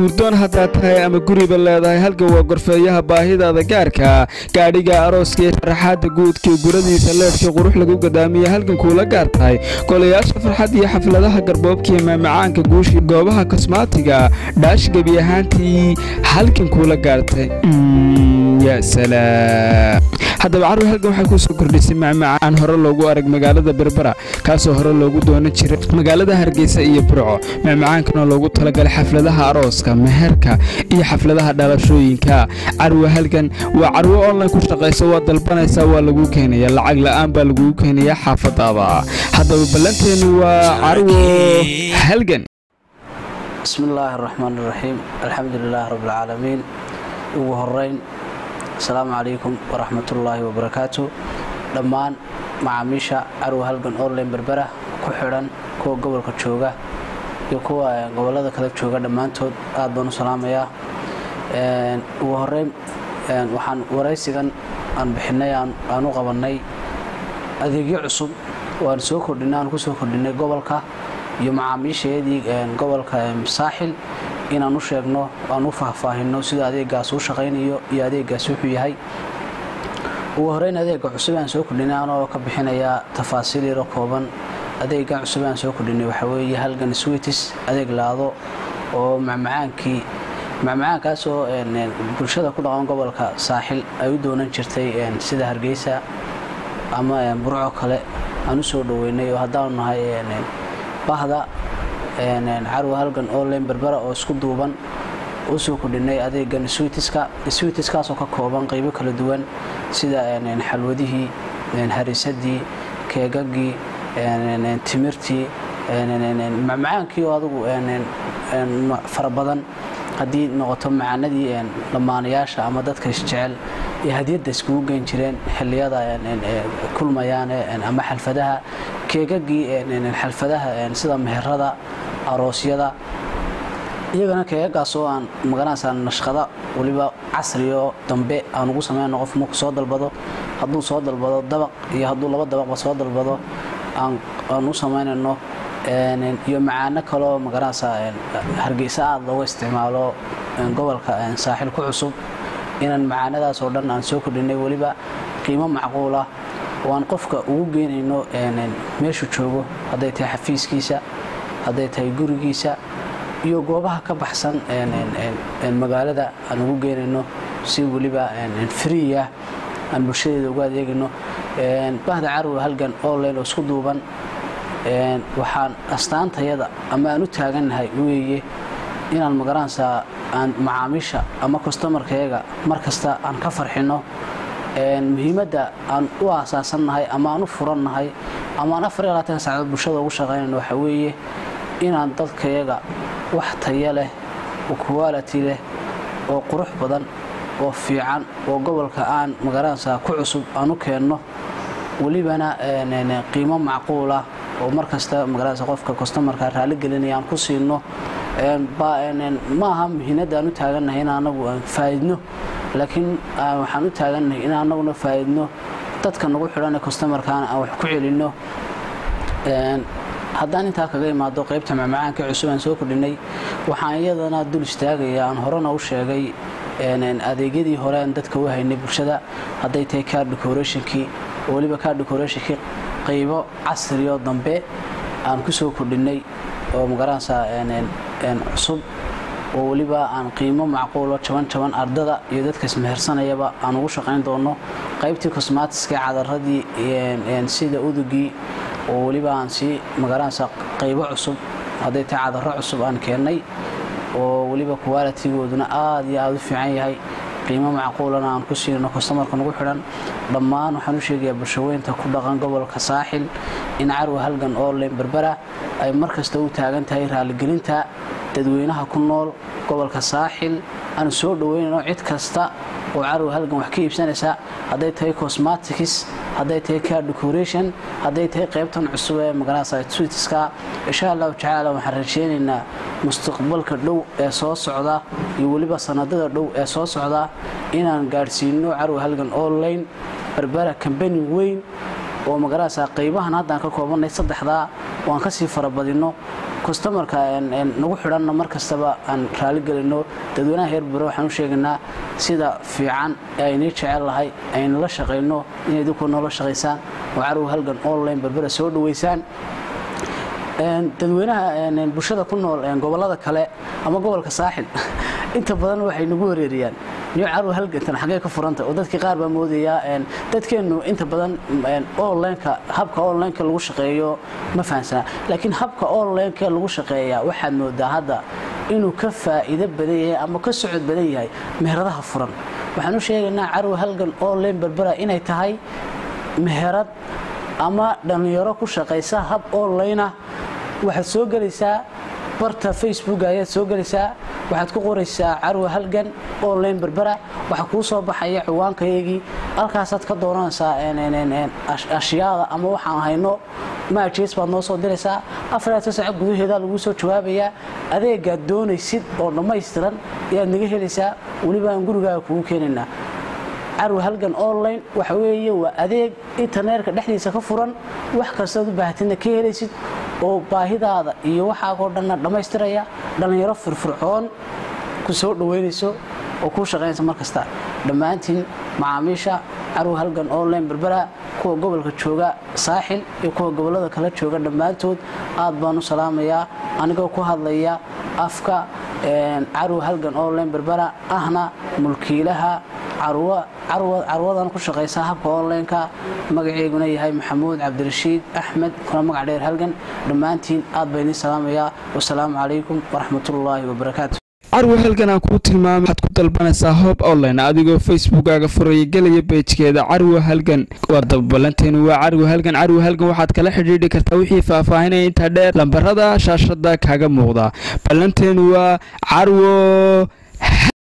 guurdoon haddaad tahay ama guriba leedahay halkan waa gorfeeyaha baahidaada gaarka gaadhiga arooska iyo sharaxaadda guudkii guradiisa leedhkii qurux lagu gadaamiya halkan kuula gaar tahay golayaasha farxad iyo xafladaha garboobkiiyo maamacaanka guushii goobaha kosmaatiga dhaash gebi ahaantii halkan kuula gaartay ya salaam haddaba carwi halkan waxay kuu soo kordhisay macmacaan hore loogu arag magaalada berbera kaasoo hore loogu doonan jiray magaalada hargeysa iyo burco macmacaankanoo loogu talagalay xafladaha arooska meherka iyo xafladaha dhalashooyinka carwi halkan waa carwo online ku shaqaysa waa dalbanaysaa waa laguu keenaya lacag la'aan baa laguu keenaya xaafadaada haddaba ballanteennu waa carwo halgan bismi illaahi araxmaan iraxiim alxamdu lilaahi rabbilcaalamiin ugu horeyn asalaamu calaykum waraxmatullaahi wabarakaatu dhammaan macaamiisha carwo halgan online berbera ku xidhan kuwa gobolka jooga iyo kuwa gobolada kale jooga dhammaantood aad baan u salaamayaa ugu horeyn waxaan waraysigan aan bixinay aan u qabannay adeegyo cusub oo aan soo kordhinay aan ku soo kordhinay gobolka iyo macaamiisheedii gobolka saaxil inaan u sheegno aan u faahfaahino sida adeegaas u shaqaynayo iyo adeegaas wuxuu yahay ugu horeyn adeega cusub aan soo kordhinay anoo ka bixinayaa tafaasiil yaro kooban adeegan cusub aan soo kordhinay waxaa weeye halgan switis adeeg laado oo macmacaankii macmacaankaasoo bulshada ku dhaqan gobolka saaxil ay u doonan jirtay sida hargeysa ama burco kale aan u soo dhoweynay oo haddaanu nahay bahda carwa halgan online berbera oo isku duuban u soo kordhinay adeegan switiska switiskaasoo ka kooban qaybo kala duwan sida xalwadihii harisadii keegagii timirtii macmacaankii oo adugu fara badan haddii noqoto macaanadii dhammaanayaasha ama dadka isjecel iyo hadiyadda iskugu geyn jireen xilliyada kulmayaan ama xalfadaha keegagii xalfadaha sida meherada aroosyada iyagana keegagaas oo aan magaranaysaa nashqada weliba casrioo dambe aan ugu samayno qof marku soo dalbado hadduu soo dalbado dabaq iyo hadduu laba dabaqba soo dalbado aan u samaynayno iyo macaano kaloo magaranaysaa hargeysa aada looga isticmaalo gobolka saaxil ku cusub inaan macaanadaas oo dhan aan soo kordhinay weliba qiimo macquulah oo aan qofka ugu geynayno meeshuu joogo hadday tahay xafiiskiisa hadday tahay gurigiisa iyo goobaha ka baxsan magaalada aan ugu geynayno si weliba friya aan bulshadeeda ugu adeegayno bahda carwi halgan online oo isku duuban waxaan astaantayada ama aan u taagannahay weeye inaan magaranaysaa aan macaamiisha ama kostomarkayaga mar kasta aan ka farxinno muhiimadda aan u aasaasannahay ama aan u furannahay ama aan afar iyo labaatan saacadood bulshada ugu shaqaynayno waxaa weeye inaan dadkayaga wax taya leh oo quality leh oo qurux badan oo fiican oo gobolka aan magaranaysaa ku cusub aan u keenno welibana qiimo macquulah oo mar kasta magaranaysa qofka kostomarka raali gelinaya aan ku siino maaha muhiinadda aan u taagannahay in anagu aan faa'idno laakiin waxaan u taagannahay in anaguna faa'idno dadka nagu xidhan kostomarkaana aan wax ku celinno haddaan intaa kaga imaado qaybta macmacaanka cusub aan soo kordhinay waxaan iyadana dul istaagaya aan horena u sheegay adeegyadii hore aan dadka u haynay bulshada hadday tahay car decorationkii oo weliba car decorationkii qaybo casrioo dambe aan ku soo kordhinay oo magaranaysaa cusub oo weliba aan qiimo macquulo jaban jaban ardada iyo dadka ismehersanayaba aan ugu shaqayn doono qaybtii cosmatiska cadaradii sida udugii oo weliba aan sii magaranaysaa qaybo cusub hadday tahay cadaro cusub aan keennay oo weliba qualitigooduna aad iyo aada u fiican yahay qiimo macquulana aan ku siino kostomarka nagu xidhan dhammaan waxaan u sheegayaa bulshaweynta ku dhaqan gobolka saaxil in carwa halgan online berbera ay mar kasta u taagan tahay raaligelinta dadweynaha ku nool gobolka saaxil aan soo dhoweynayno cid kasta oo carwa halgan wax ka iibsanaysa hadday tahay cosmatics hadday tahay car decoration hadday tahay qaybtan cusub ee magaranaysa twitiska insha allahu tacaala waxaan rajeynaynaa mustaqbalka dhow ee soo socda iyo weliba sanadada dhow ee soo socda inaan gaadhsiino carwa halgan online berbera kambani weyn oo magaranaysa qaybahan haddaan ka koobanay saddexdaa oo aan kasii farabadino customarka nagu xidhanna mar kastaba aan raaligelino dadweynaha heer berbera waxaan u sheegaynaa sida fiican ee aynii jecel lahay aynala shaqayno inay idinku noola shaqaysaan oo carow halgan online berbera soo dhaweysaan dadweynaha bulshada ku nool gobolada kale ama gobolka saaxil inta badan waxay nagu wareeriyaan niyo carow halgantan xagee ka furanta oo dadkii qaar baa moodayaa dadkeennu inta badan onlineka habka onlineka lagu shaqeeyo ma fahamsanaa laakiin habka onlineka lagu shaqeeyaa waxaad moodaa hadda inuu ka faa'iido badan yahay ama ka socod badan yahay meheradaha furan waxaan u sheegaynaa carow halgan online berbera inay tahay meherad ama dhallinyaro ku shaqaysa hab online ah waxaad soo gelaysaa barta facebook ayaad soo gelaysaa waxaad ku qoraysaa carwa halgan online berbera waxaa kuu soo baxaya ciwaankayagii halkaasaad ka dooranaysaa ashyaada ama waxaan hayno maajees baad noo soo diraysaa afarta saac gudaheeda laguu soo jawaabayaa adeegaad doonaysid oo dhammaystiran ayaad naga helaysaa weliba aan gurigaaga kugu keenaynaa carwa halgan online waxa weeye waa adeeg internetka dhexdiisa ka furan wax kastaad u baahatidna ka helaysid oo baahidaada iyo waxaagoo dhanna dhammaystiraya dhallinyaro firfircoon ku soo dhoweynayso oo kuu shaqaynaysa mar kasta dhammaantiin macaamiisha carwa halgan online berbera kuwa gobolka jooga saaxil iyo kuwa gobollada kala jooga dhammaantood aad baan u salaamayaa anigoo ku hadlaya afka carwa halgan online berbera ahna mulkiilaha carwadan ku shaqaysa habka onlineka magaceyguna yahay maxamuud cabdirashiid axmed kuna magac dheer halgan dhammaantiin aad baa idiin salaamayaa wasalaamu calaykum waraxmatullaahi wabarakaatu carwa halgan aan kuu tilmaamay waxaad ku dalbanaysaa hoob online adigoo facebookaaga furaya gelaya beejkeeda carwa halgan waa dabalanteenu waa carwa halgan carwa halgan waxaad kala xidhiidhi kartaa wixii faahfaahinaya intaa dheer lambarada shaashada kaaga muuqda ballanteenu waa carwo